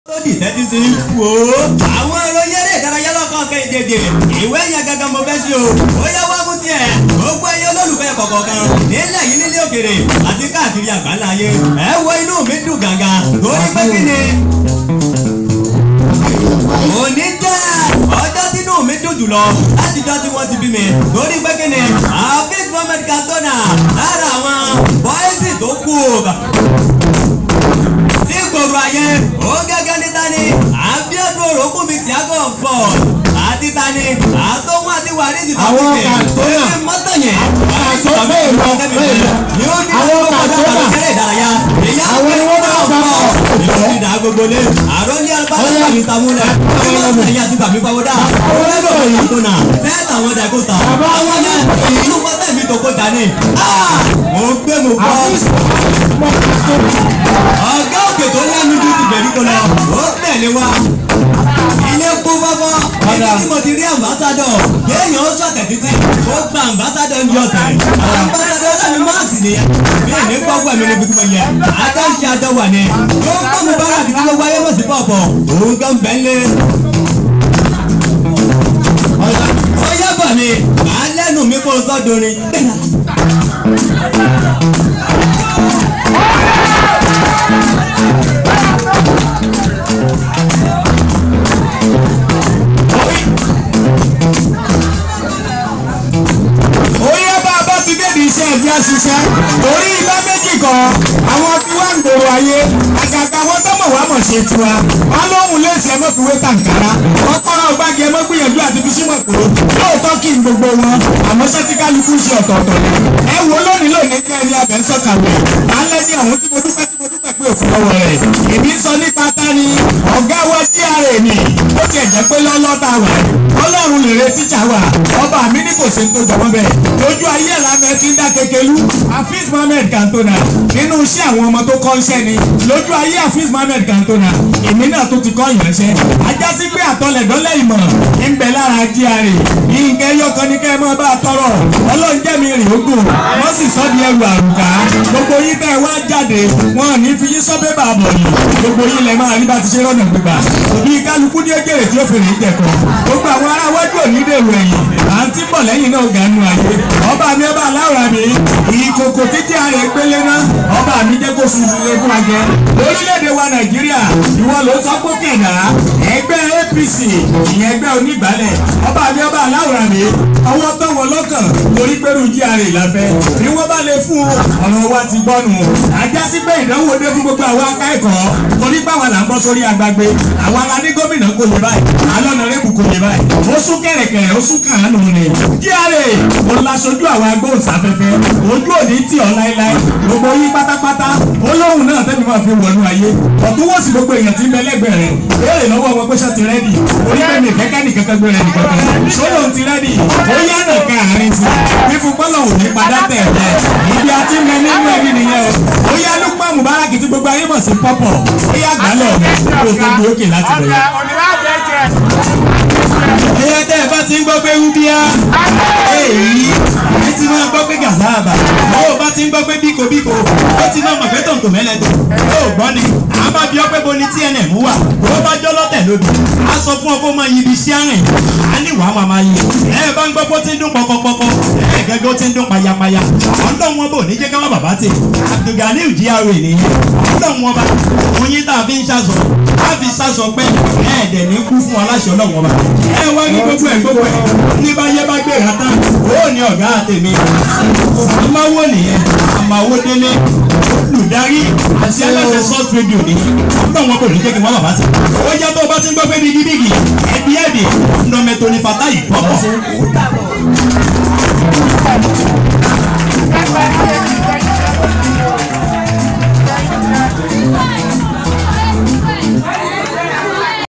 lódì tẹ́tí sí wò ó. àwọn ìròyìn eré ìdárayá lọ́kàn kéde ìwé yẹn gangan mo fẹ́ sí o. ó yẹ wá fún tiẹ̀ gbogbo ẹyẹ olólùfẹ́ kọ̀ọ̀kan nílẹ̀ yìí nílé òkèrè àti káàkiri àgbáńlá ayé. ẹ wo inú mi dùn gàngàn torí pé kí ni. òní jẹ́ ọjọ́ tínú mi dùn jùlọ láti jọ́ tí wọ́n ti bí mi torí pé kí ni Hafiz Mohammed Cantona lára àwọn bọ́ìsì tó kù tí gbòòrò ayé ó gẹ́gẹ́ ní tani àbíọ́dún òrókùn mi Thiago fọ́ àti tani àtọ́wọ́n àti wàrísì tó Àwọn ti tẹ̀ Cantona. ó ní mọ́tò yẹn Cantona bẹ́ẹ̀ lọ, bẹ́ẹ̀ lọ. ni ó ní Àwọn ọgbọ́n Cantona. padà kẹ́rẹ́ ìdárayá èyí Àwọn ni wọ́n bá àwọn bá ọkọ̀ bọ̀. ìlú ìdá gbogbo lé àròlé alùpàdé Ọ̀yá. tàbí sàmúlẹ̀ ọmọ ẹ̀yà ti tàbí fọwọ́dà ọ̀rẹ́dọ̀ Cantona fẹ́ẹ̀tà àwọn dàgọ́sà Bàbá àwọn wọn náà ìlú pátá mi tó kó dání mo gbé mo bọ́ Hafiz Mohammed Cantona. ọ̀gá òkè tó lẹ́nu ju ti bẹ̀rù kọ lọ ó tẹ̀lé wa. ilé kú fọ́fọ́ ibi tí mo ti rí ambassadọ̀ kéèyàn ó sọ̀tẹ̀ títí ó gba ambassadọ̀ ń yọ tẹ̀. ambassadọ̀ sẹ́mi máàsì nìyẹn bí èmi gbọ́gbọ́ mi ní bí mo yẹ ajá ń ṣe ajọ́ wà ní. ó ń kọ́ mi bára àti tí gbogbo ayé mọ̀ sí pọ̀pọ̀ òun gan bẹ́ẹ̀ lé. ó yẹ bọ̀ ni màá lẹ́nu mi kó sọ́dọ̀rin. Oyè bá a bá ti débi iṣẹ́ ẹ̀jẹ̀ ṣiṣẹ́ torí iná méjì kan àwọn tí wọ́n ń gbòòrò ayé àgàgà wọn tó mọ̀ wá mọ̀ ṣe tiwa wọn lóhùn léèsì ẹmọ fi wé tàǹkárá kọ́kọ́rọ́ gbági ẹmọ gbìyànjú àti fi símọ̀ pé lóòótọ́ kí n gbogbo wọn àmọ́ ṣé tí kálukú ṣe ọ̀tọ̀ọ̀tọ̀ ni ẹ wo lónìí lónìí kí ẹni abẹ ń sọ̀kàwé alẹ́ ní ọ̀hún tí mo dúpẹ́ tí mo dúpẹ́ pé òfin ọwọ́ rẹ̀ èmi ń sọ nípa tani ọ̀gá wa GRA ni ó tiẹ̀ jẹ́ pé lọ́lọ́ta wà ọlọ́run lè re tíjà wà ọba mi ní kò ṣe tó jọmọ́ bẹ́ẹ̀ lójú ayé ìlànà ti ń dá kékeré Hafiz Mohammed Cantona nínú iṣẹ́ àwọn ọmọ tó kọ́ iṣẹ́ ni lójú ayé Hafiz Mohammed Cantona èmi náà tó ti kọ́ ìránṣẹ́ ajá sí pé àtọlẹ̀dọ́lẹ̀ ìmọ̀ ń bẹ lára GRA yínká yọkan ní kẹ́ ẹ máa bá a tọrọ ọlọ́run jẹ́ mi rìn ogun wọ́n sì sọ́ di ẹrù àrùká gbogbo yín tẹ́ ẹ wá jáde wọn ò ní fi yín sọ́ bébà bọ̀ yìí gbogbo yín lẹ máa rí bá ti ṣe rọ́nà gbígbà òbí kálukú ní égèrè tí ó fèrè jẹ̀kọ́ gbogbo àwọn ará wájú òní dèrò ẹ̀yìn à ń tí bọ̀ lẹ́yìn náà ganu ayé ọba mi ọba aláwọ̀ mi ìkòkò títí ààrẹ gbélé ná ọba mi jẹ́ kó sùn lé fún ajẹ́ lórílẹ̀‐èdè wa nàìjíríà ìwọ ló sọ pé kẹ̀dá ẹgbẹ́ APC ìyẹn ẹgbẹ́ onígbàálẹ̀ ọba mi ọba aláwọ̀ mi ọwọ́ tó wọ lọ́kàn torí pẹ̀lú GRA ìlàfẹ́ ni wọ́n bá lè fún ọ̀rọ̀ wa ti gbọ́nu ajá sí pé ìdánwò dé fún gbogbo àwọn akẹ́kọ̀ọ́ torí pé àwọn là ń bọ́ sórí agbágbé àwọn alá ní gómìnà kò yẹ báyìí alọ́nà rẹ́bù kò yẹ báyìí ó sún kẹ̀rẹ̀kẹ̀rẹ̀ ó sún kàánù ni GRA mo laṣojú àwọn agbóhùnsáfẹ́fẹ́ ojú òní tì ọ́ láéláé gbogbo yín pátápátá olóhùn náà tẹ́mi máa fi wọnú ayé ọ̀túnwòsì gbogbo èèyàn ti ń bẹ lẹ́gbẹ̀ẹ́ rẹ̀ béèrè lọ́wọ́ wọn pé ṣé ti rẹ́dì orí pé mi kẹ́kẹ́ nìkan kan gbé rẹ̀ nìkan kan sólò ti rẹ́dì ó yá nàka àárín sí fífún pọ́lọ̀ òní padà tẹ̀ ẹ̀ ibi àti mẹ nínú ẹbí nìyẹn o ó yá Lukman Mubarak tí gbogbo ayé mọ̀ sí pọ́pọ̀ ó yá gbálẹ̀ ọ̀nà kó tó gbé òkè láti bẹ̀rẹ̀ ẹyẹ tẹ́ ẹ bá ti ń gbọ́ pé wúbíá èyí ẹ ti máa gbọ́ pé gàdáàbà ó bá ti ń gbọ́ pé bíkobíko ó ti máa mọ̀ pé tòǹtò mẹ́lẹ́dọ̀ ó gbọ́ ni a bá bí ọ pé bo ni TNM wà ó bá jọ́ lọ́tẹ̀ lódì a sọ fún ọ kó máa yí ibi sí àrìn a ní wàá máa máa yí ẹ bá ń gbọ́ pé ó ti ń dún pọkọpọkọ ẹ gẹ́gẹ́ ó ti ń dún payapaya ọlọ́run wọn bò ní jẹ́ káwọn bàbá tè Abdulganiu GRA nìyẹn ọlọ́run wọn bá oyin tá a fi ń ṣàṣọ a fi ṣàṣọ pé ẹ̀ẹ́dẹ̀ ní kú fún aláṣẹ ọlọ́run wọn bá ẹ wá ní gbogbo ẹ̀ gbogbo ẹ̀ ní bá yẹ bá gbé ìhà tán ó ní ọ̀gá àtẹ̀mí amáwó nìyẹn amáwó délé olùdarí àti aláṣẹ sọ́ọ̀tù rédíò ní ọgbọ́n wọn kò ní jẹ́ kí wọ́n bàbá tẹ̀. ó yẹ tó o bá ti ń gbọ́ pé bígíbígì ẹbí ẹ̀dì nọmẹtò ní fata yìí pọ̀pọ̀.